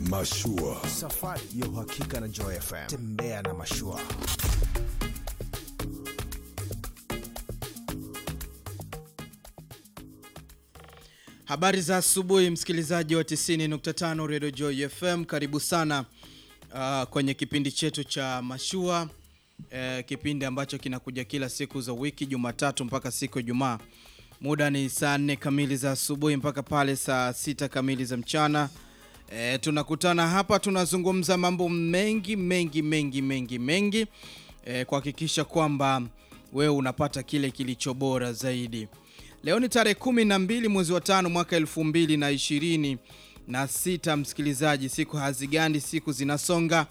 Mashua. Safari ya uhakika na Joy FM. Tembea na mashua. Habari za asubuhi msikilizaji wa 90.5 Radio Joy FM, karibu sana uh, kwenye kipindi chetu cha Mashua uh, kipindi ambacho kinakuja kila siku za wiki Jumatatu mpaka siku ya Ijumaa. Muda ni saa 4 kamili za asubuhi mpaka pale saa sita kamili za mchana. E, tunakutana hapa tunazungumza mambo mengi mengi mengi mengi mengi e, kuhakikisha kwamba wewe unapata kile kilicho bora zaidi. Leo ni tarehe kumi na mbili mwezi wa tano mwaka elfu mbili na ishirini na sita. Msikilizaji, siku hazigandi, siku zinasonga.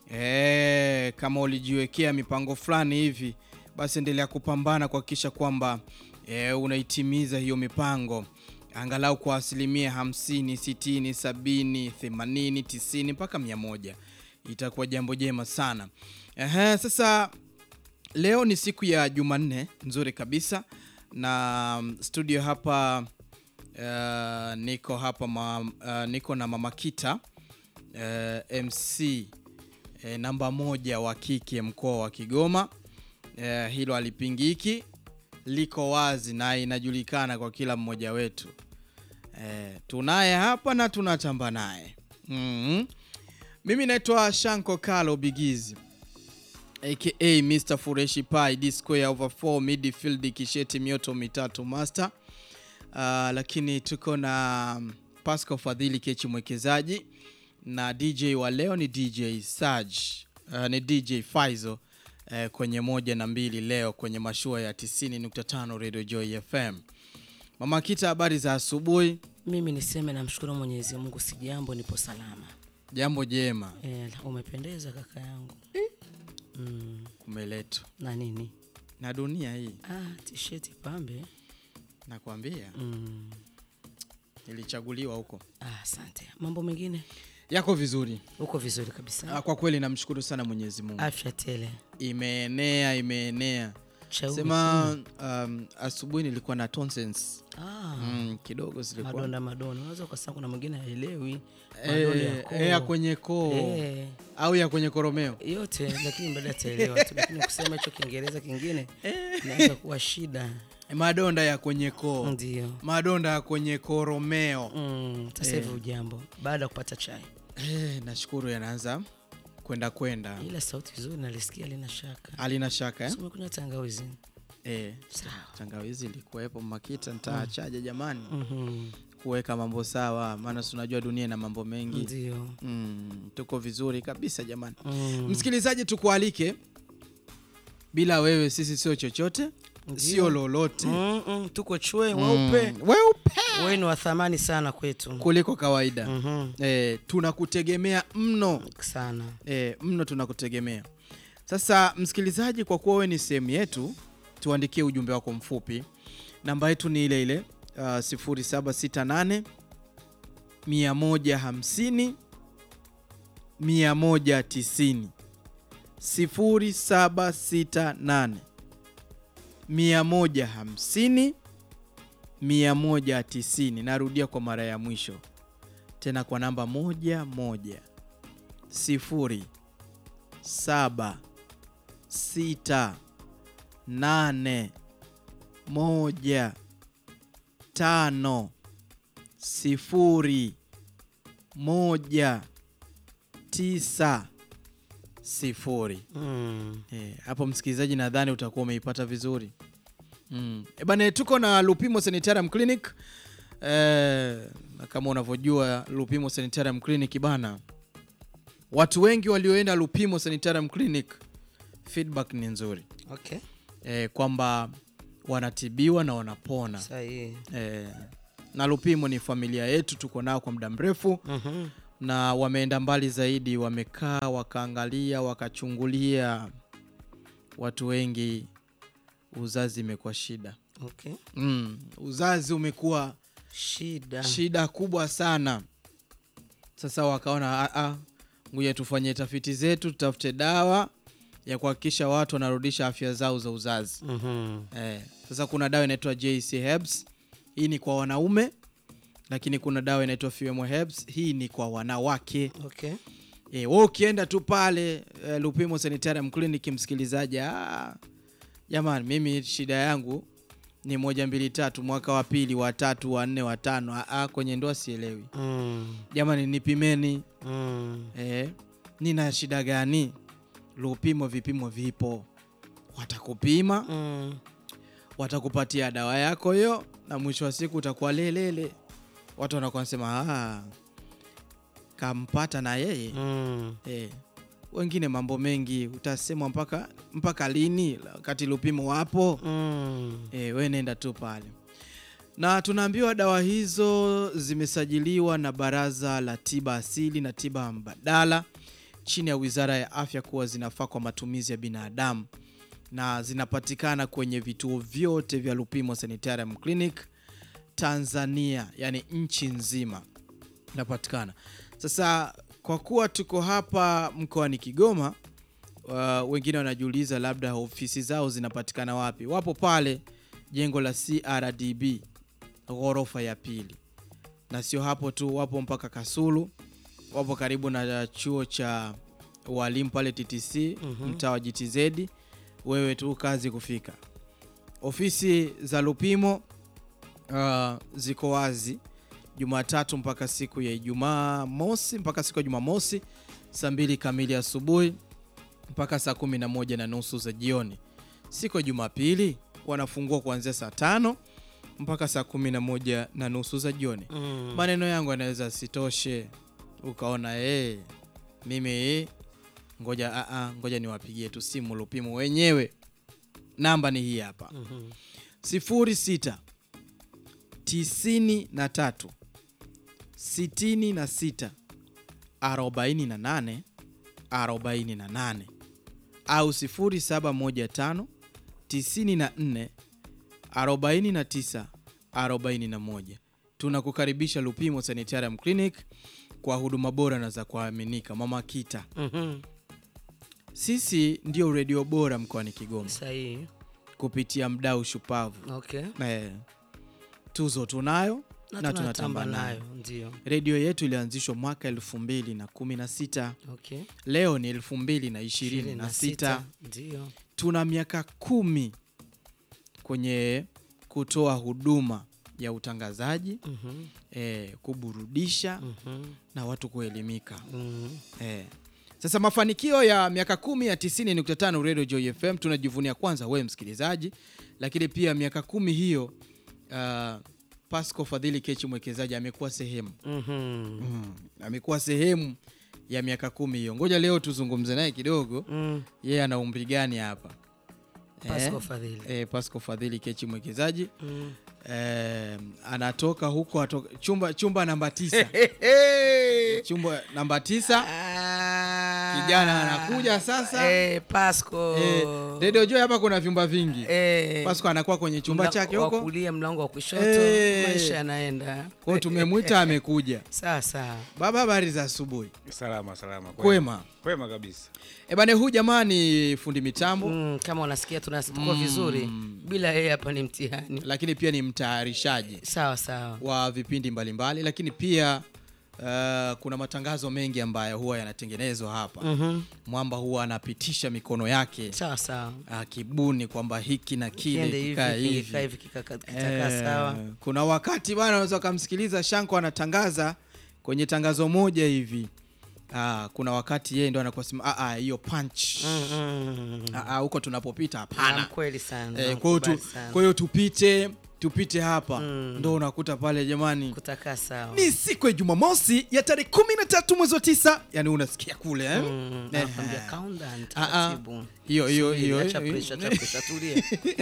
E, kama ulijiwekea mipango fulani hivi, basi endelea kupambana kuhakikisha kwamba e, unaitimiza hiyo mipango angalau kwa asilimia 50, 60, 70, 80, 90 mpaka 100. Itakuwa jambo jema sana. Ehe, sasa leo ni siku ya Jumanne nzuri kabisa na studio hapa uh, niko hapa ma, uh, niko na Mama Kita uh, MC uh, namba moja wa kike mkoa wa Kigoma. Uh, hilo alipingiki, liko wazi na inajulikana kwa kila mmoja wetu. Uh, tunaye hapa na tunatamba naye mm -hmm. Mimi naitwa Shanko Kalo Bigizi aka Mr Fureshi Pai D square over 4 midfield kisheti mioto mitatu master. Uh, lakini tuko na Pascal Fadhili Kechi mwekezaji na DJ wa leo ni DJ Saj uh, ni DJ Faizo uh, kwenye moja na mbili leo kwenye mashua ya 90.5 Radio Joy FM. Mama Kita, habari za asubuhi? Mimi niseme namshukuru Mwenyezi Mungu, si jambo, nipo salama. Jambo jema. E, umependeza kaka yangu mm. Kumeletu na nini na dunia hii ah, tisheti pambe nakwambia, mm. nilichaguliwa huko. Ah, asante. Mambo mengine Yako vizuri? uko vizuri kabisa, Ah, Kwa kweli namshukuru sana Mwenyezi Mungu. afya tele. Imeenea, imeenea. Cheupe Sema um, asubuhi nilikuwa na tonsils ah, mm, kidogo zilikuwa madonda madonda, unaweza ukasema kuna mwingine haelewi madonda ya eh, koo. eh, ya kwenye koo Eh, au ya kwenye koromeo. yote lakini baada ataelewa tu, lakini kusema hicho Kiingereza kingine inaweza kuwa shida. Madonda ya kwenye koo, Ndio madonda ya kwenye koromeo. mm, sasa hivi ujambo baada ya kupata chai, Eh, nashukuru yanaanza kwenda kwenda, ila sauti vizuri nalisikia, lina shaka. alina shaka eh? Si umekunywa tangawizi? Eh, Sawa. tangawizi ilikuwepo Makita, nitaachaje jamani Mhm. kuweka mambo sawa, maana si unajua dunia ina mambo mengi. Ndio. Mm, tuko vizuri kabisa jamani. Mm. Msikilizaji, tukualike, bila wewe sisi sio chochote, sio lolote Mm, mm, tuko chwe weupe Mm, weupe wewe ni wa thamani sana kwetu kuliko kawaida. Mhm. Eh, tunakutegemea mno sana eh, mno tunakutegemea. Sasa msikilizaji, kwa kuwa wewe ni sehemu yetu, tuandikie ujumbe wako mfupi. Namba yetu ni ile ile uh, 0768 150 190 0768 150 190. Narudia kwa mara ya mwisho tena kwa namba moja moja sifuri saba sita nane moja tano sifuri moja tisa sifuri. mm. Eh, hapo msikilizaji, nadhani utakuwa umeipata vizuri mm. E bana, tuko na Lupimo Sanitarium Clinic eh, na kama unavyojua Lupimo Sanitarium Clinic bana, watu wengi walioenda Lupimo Sanitarium Clinic feedback ni nzuri okay eh, kwamba wanatibiwa na wanapona sahihi eh, na Lupimo ni familia yetu, tuko nao kwa muda mrefu Mhm. na wameenda mbali zaidi, wamekaa wakaangalia, wakachungulia. Watu wengi uzazi imekuwa shida okay mm, uzazi umekuwa shida shida kubwa sana. Sasa wakaona "Ah, ah, ngoja tufanye tafiti zetu, tutafute dawa ya kuhakikisha watu wanarudisha afya zao za uzazi. Mhm. Eh, sasa kuna dawa inaitwa JC Herbs. Hii ni kwa wanaume lakini kuna dawa inaitwa Fuemo Herbs. Hii ni kwa wanawake. Okay. E, wewe ukienda tu pale e, Lupimo Sanitarium Clinic msikilizaji, ah, jamani, mimi shida yangu ni moja mbili tatu, mwaka wa pili wa tatu wa nne wa tano, ah, ah, kwenye ndoa sielewi. Mm. Jamani, nipimeni Mm. e, nina shida gani? Lupimo vipimo vipo, watakupima Mm. watakupatia dawa yako hiyo, na mwisho wa siku utakuwa lelele. Watu wanakuwa nasema ah, kampata na yeye Mm. Eh, wengine mambo mengi utasemwa mpaka mpaka lini, wakati Lupimo wapo. Mm. Eh, we nenda tu pale, na tunaambiwa dawa hizo zimesajiliwa na Baraza la Tiba Asili na Tiba Mbadala chini ya Wizara ya Afya kuwa zinafaa kwa matumizi ya binadamu na zinapatikana kwenye vituo vyote vya Lupimo Sanitarium Clinic Tanzania, yani nchi nzima inapatikana. Sasa kwa kuwa tuko hapa mkoani Kigoma, uh, wengine wanajiuliza labda ofisi zao zinapatikana wapi? Wapo pale jengo la CRDB ghorofa ya pili, na sio hapo tu, wapo mpaka Kasulu, wapo karibu na chuo cha walimu pale TTC mtaa wa GTZ. Wewe tu kazi kufika. Ofisi za Lupimo uh, ziko wazi Jumatatu mpaka siku ya Ijumaa mosi mpaka siku ya Jumamosi saa mbili kamili asubuhi mpaka saa kumi na moja na nusu za jioni. Siku ya Jumapili wanafungua kuanzia saa tano mpaka saa kumi na moja na nusu za jioni. Mm. Maneno yangu yanaweza sitoshe, ukaona eh, mimi eh, ngoja a a ngoja niwapigie tu simu Lupimo wenyewe. Namba ni hii hapa Mhm. sifuri sita tisini na tatu sitini na sita arobaini na nane arobaini na nane au sifuri saba moja tano tisini na nne arobaini na tisa arobaini na moja. Tunakukaribisha Lupimo Sanitarium Clinic kwa huduma bora na za kuaminika. Mama Kita, Mhm. sisi ndio redio bora mkoani Kigoma Sahihi. kupitia mdau shupavu Okay. Eh, tuzo tunayo Na na, tunatamba tunatamba nayo. nayo ndio. Redio yetu ilianzishwa mwaka elfu mbili na kumi na sita Okay. leo ni elfu mbili na ishirini na sita Ndio. tuna miaka kumi kwenye kutoa huduma ya utangazaji Mhm. eh, kuburudisha Mhm. na watu kuelimika Mhm. eh. Sasa mafanikio ya miaka kumi ya 90.5 Radio Joy FM tunajivunia kwanza wewe msikilizaji, lakini pia miaka kumi hiyo uh, Pasco Fadhili Kechi mwekezaji amekuwa sehemu Mhm. mm, amekuwa sehemu ya miaka kumi hiyo. Ngoja leo tuzungumze naye kidogo, Mm. yeye ana umri gani hapa Pasco Fadhili. eh, Pasco Fadhili Kechi mwekezaji Mm. eh, anatoka huko atoka, chumba, chumba namba tisa chumba namba tisa Ah. Kijana anakuja sasa. Eh, Pasco. eh, Radio Joy hapa kuna vyumba vingi Eh, Pasco anakuwa kwenye chumba mla- chake wa huko, kulia, mlango wa kushoto, Eh. maisha yanaenda. kwa hiyo tumemwita amekuja. Sasa Baba, habari za asubuhi. Salama salama, Kwema. kwema kabisa. E bane, huu jamaa ni fundi mitambo mm, kama unasikia tunatuko vizuri, bila yeye hapa ni mtihani. lakini pia ni mtayarishaji Sawa sawa. wa vipindi mbalimbali, lakini pia uh, kuna matangazo mengi ambayo huwa yanatengenezwa hapa. Mhm. Mwamba huwa anapitisha mikono yake Sawa sawa. akibuni kwamba hiki na kile Kiende hivi, kikaa kikaa hivi. hivi, kikaka- kitakaa Eh, sawa. kuna wakati bana unaweza ukamsikiliza Shanko anatangaza kwenye tangazo moja hivi ah, kuna wakati yeye ndo anakuwa sema "Ah, ah, hiyo punch Mm, mm. Ah, ah, huko tunapopita Na hapana kweli sana. eh, kwa hiyo tu- nakubali sana. kwa hiyo tupite tupite hapa Mm. ndo unakuta pale jamani kutakaa sawa. ni siku ya Jumamosi ya tarehe kumi na tatu mwezi wa tisa yani unasikia kule eh? Mm, Eh, anakwambia calm down, Ah, ah. taratibu. hiyo hiyo Subiri, hiyo acha hiyo- pressure, acha pressure, tulia.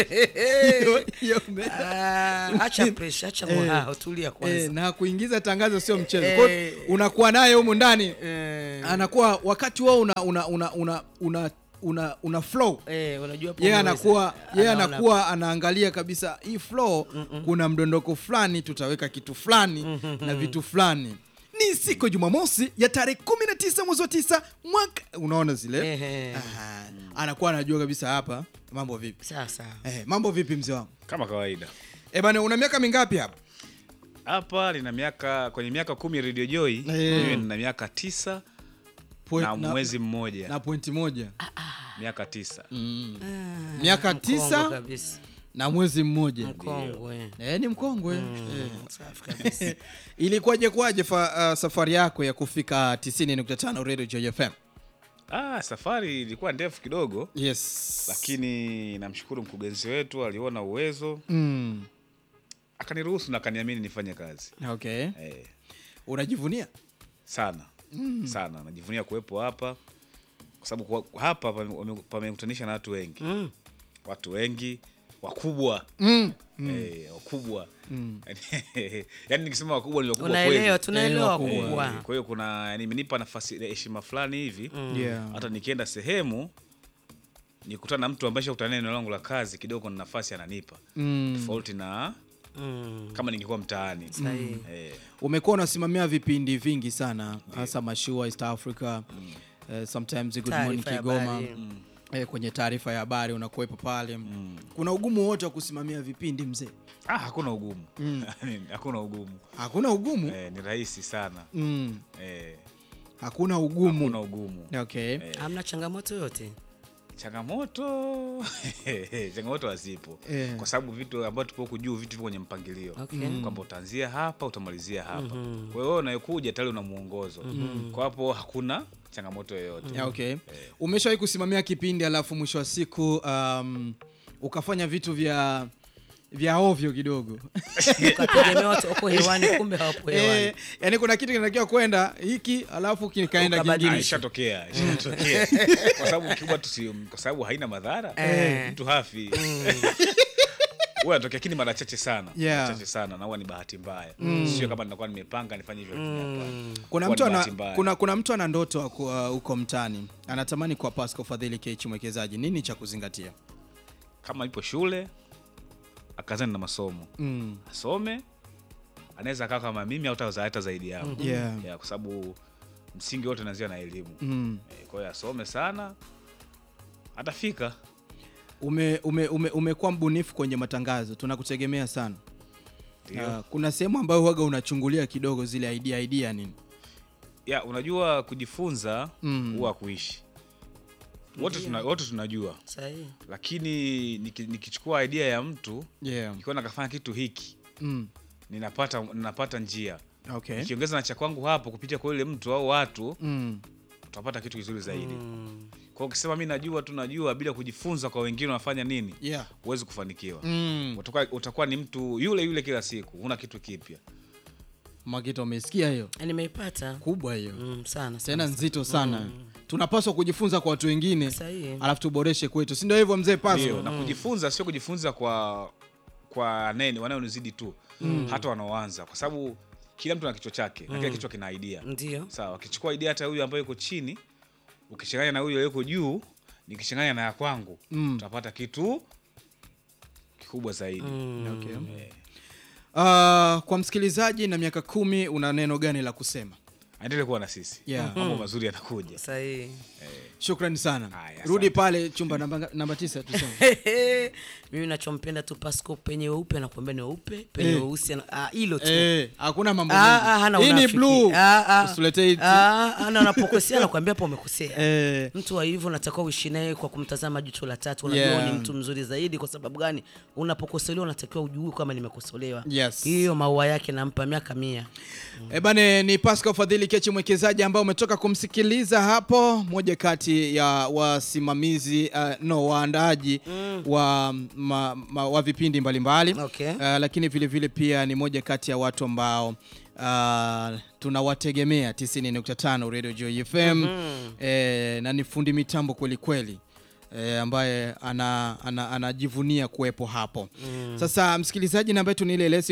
hiyo- hiyo me- Ah, acha pressure, acha muhao, tulia eh, kwanza. na kuingiza tangazo sio mchezo Kwa hiyo Eh. unakuwa naye humu ndani Eh, anakuwa wakati wao una una una una una, una, una flow eh, unajua hapo yeye umeweza. anakuwa yeye Anaona- anakuwa anaangalia kabisa hii flow kuna mdondoko fulani tutaweka kitu fulani na vitu fulani ni siku ya jumamosi ya tarehe 19 mwezi wa 9 mwaka unaona zile Ehe. Aha. anakuwa anajua kabisa hapa mambo vipi Sawa sawa. eh, mambo vipi mzee wangu Kama kawaida. eh bana una miaka mingapi hapa hapa nina miaka kwenye miaka kumi Radio Joy Eh. mimi nina miaka tisa Point- na na- mwezi mmoja na pointi moja miaka tisa miaka Mkongwe tisa kabisa. na mwezi mmoja Mkongwe. Eh, ni mkongwe Eh. Safi kabisa. ilikuwaje kwaje fa, uh, safari yako ya kufika 90.5 Radio Joy FM ah, safari ilikuwa ndefu kidogo yes lakini namshukuru mkurugenzi wetu aliona uwezo mm. akaniruhusu na akaniamini nifanye kazi okay eh, unajivunia sana sana najivunia kuwepo hapa kwa sababu kwa- hapa pame- wame- pamekutanisha na watu wengi Mm. watu wengi wakubwa mm. eh, wakubwa yaani nikisema wakubwa ni wakubwa Unaelewa, kweli tunaelewa Eh, wakubwa. kubwa. Eh, kwa hiyo kuna yani imenipa nafasi heshima fulani hivi yeah. hata nikienda sehemu nikutana na mtu ambaye shakutana eneo langu la kazi kidogo na nafasi ananipa mm. tofauti na Mm. kama ningekuwa mtaani Sahihi. eh, umekuwa unasimamia vipindi vingi sana hasa mashua east africa eh, sometimes good morning Taarifa ya kigoma habari. eh, kwenye taarifa ya habari unakuwepo pale kuna ugumu wote wa kusimamia vipindi mzee ah, hakuna ugumu hakuna ugumu hakuna ugumu eh, ni rahisi sana mm. eh, hakuna ugumu hakuna ugumu okay Hamna changamoto yote. changamoto changamoto hazipo Eh. kwa sababu vitu ambavyo tupo huku juu vitu vipo kwenye mpangilio Okay. kwamba utaanzia hapa utamalizia hapa kwa hiyo wewe unayekuja tayari una mwongozo kwa hapo hakuna changamoto yoyote Yeah, okay umeshawahi kusimamia kipindi alafu mwisho wa siku um, ukafanya vitu vya vya ovyo kidogo Ukategemea watu wako hewani kumbe hawapo hewani. eh, yani kuna kitu kinatakiwa kwenda hiki alafu kikaenda Ukabadilisha. kingine Ah, ishatokea ishatokea kwa sababu kikubwa tusi kwa sababu haina madhara Eh. mtu hafi huwa anatokea lakini mara chache sana Yeah. mara chache sana na huwa ni bahati mbaya sio kama ninakuwa nimepanga nifanye hivyo lakini hapana. kuna Huwa mtu ni ana, bahati mbaya. kuna, kuna mtu ana ndoto wa ku- uh, huko mtaani anatamani kuwa Pascal Fadhili Kechi mwekezaji nini cha kuzingatia kama ipo shule akazani na masomo mm. asome anaweza akaa kama mimi au hata hata zaidi yangu yeah. yeah, kwa sababu msingi wote unaanzia na elimu mm. Eh, kwa hiyo asome sana atafika ume, ume, ume, umekuwa mbunifu kwenye matangazo tunakutegemea sana Ndio. uh, kuna sehemu ambayo huwaga unachungulia kidogo zile idea idea nini ya unajua kujifunza Mm. huwa kuishi wote tuna, wote tunajua Sahihi. lakini niki- nikichukua idea ya mtu yeah. nikiona kafanya kitu hiki mm. ninapata ninapata njia okay. nikiongeza na cha kwangu hapo kupitia kwa yule mtu au watu mm. tutapata kitu kizuri zaidi Mm. kwa hiyo ukisema mi najua tu najua bila kujifunza kwa wengine wanafanya nini yeah. huwezi kufanikiwa mm. utakuwa, utakuwa ni mtu yule yule kila siku huna kitu kipya Makita umesikia hiyo Nimeipata. kubwa hiyo Mm, sana tena sana. nzito sana tunapaswa kujifunza kwa watu wengine Sahihi. alafu tuboreshe kwetu si ndio hivyo mzee ndio paso na kujifunza sio kujifunza kwa kwa neni wanaonizidi tu hata wanaoanza kwa sababu kila mtu ana kichwa chake na kila kichwa kina idea Ndio. sawa ukichukua idea hata huyu ambaye yuko chini ukichanganya na huyu aliyeko juu nikichanganya na ya kwangu Mm. utapata kitu kikubwa zaidi okay. Eh, uh, kwa msikilizaji na miaka kumi una neno gani la kusema aendelee kuwa na sisi Yeah. mambo mazuri yanakuja Sahihi. shukrani sana Haya, rudi asante. pale chumba namba, namba tisa tuseme mimi nachompenda tu Pasco penye weupe anakuambia ni weupe penye Eh. weusi ana- ah, hilo tu Eh, hakuna mambo Ah, ah, hana mengi. hii ni unafiki. blue Ah, ah. usiletee hiti. Ah, ah, na unapokosea anakuambia hapo umekosea Eh, mtu wa hivyo unatakiwa uishi naye kwa kumtazama jicho la tatu unajua Yeah. ni mtu mzuri zaidi kwa sababu gani unapokosolewa unatakiwa ujue kama nimekosolewa Yes. hiyo maua yake nampa miaka mia Eh bane ni Pascal Fadhili Kechi mwekezaji ambao umetoka kumsikiliza hapo, moja kati ya wasimamizi uh, no waandaaji wa, ma, ma, wa vipindi mbalimbali Okay. uh, lakini vile vile pia ni moja kati ya watu ambao uh, tunawategemea 90.5 Radio Joy FM eh, na ni fundi mitambo kweli kweli eh, ambaye ana, ana, anajivunia kuwepo hapo sasa msikilizaji namba yetu ni ile ile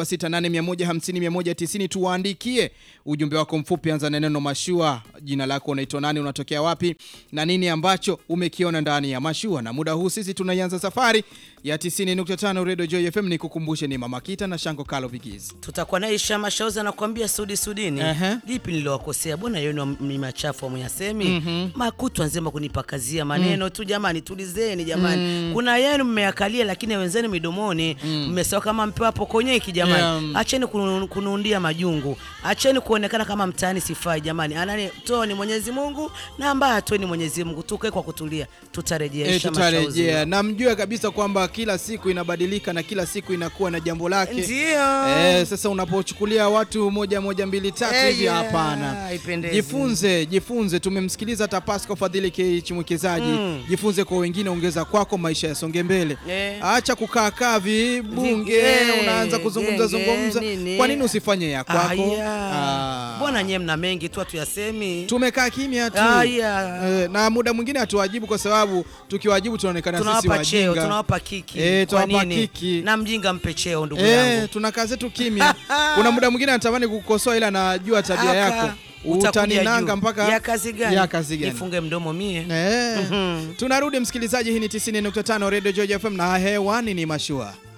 0768150190 tuwaandikie ujumbe wako mfupi anza na neno mashua jina lako unaitwa nani unatokea wapi na nini ambacho umekiona ndani ya mashua na muda huu sisi tunaianza safari ya 90.5 Radio Joy FM ni kukumbushe ni Mama Kita na Shango Kalo Vigizi tutakuwa naye Shama Shauza anakuambia Sudi Sudini Ehe. lipi nilowakosea bwana yenu ni machafu amuyasemi mm-hmm. makutwa nzema kunipakazia maneno tu yetu jamani, tulizeni jamani. Kuna yenu mmeyakalia, lakini wenzenu midomoni mmesawa kama mpewa pokonyeki jamani. Yeah. Acheni kunu- kunuundia majungu, acheni kuonekana kama mtaani sifai jamani. Anani toa ni Mwenyezi Mungu na ambaye atoe ni Mwenyezi Mungu. Tukae kwa kutulia, tutarejesha E, tutarejea mashauri. na mjue kabisa kwamba kila siku inabadilika na kila siku inakuwa na jambo lake. Ndio. Eh, sasa unapochukulia watu moja moja mbili tatu Eh, hivi yeah, hapana. haipendezi. Jifunze, jifunze. Tumemsikiliza hata Pascal Fadhili K mwekezaji. Jifunze kwa wengine, ongeza kwako, maisha yasonge mbele. Eh. Acha kukaa kaa vibunge, Vige- unaanza kuzungumza genge, zungumza. nini? Kwa nini usifanye ya kwako? Aya. Ah. Mbona nyie mna mengi tu hatuyasemi? Tumekaa kimya tu. Aya. Eh, na muda mwingine hatuwajibu kwa sababu tukiwajibu tunaonekana sisi tunawapa cheo, wajinga. tunawapa kiki. Eh, Kwa tunawapa nini? kiki. Na mjinga mpe cheo ndugu Eh, yangu. tunakaa zetu kimya. Kuna muda mwingine anatamani kukukosoa ila najua tabia Aka, yako. utakuja Utaninanga juu. mpaka ya kazi gani? Ya kazi gani? Nifunge mdomo mie. Eh. Tunarudi msikilizaji, hii ni 90.5 Radio George FM na hewani ni mashua.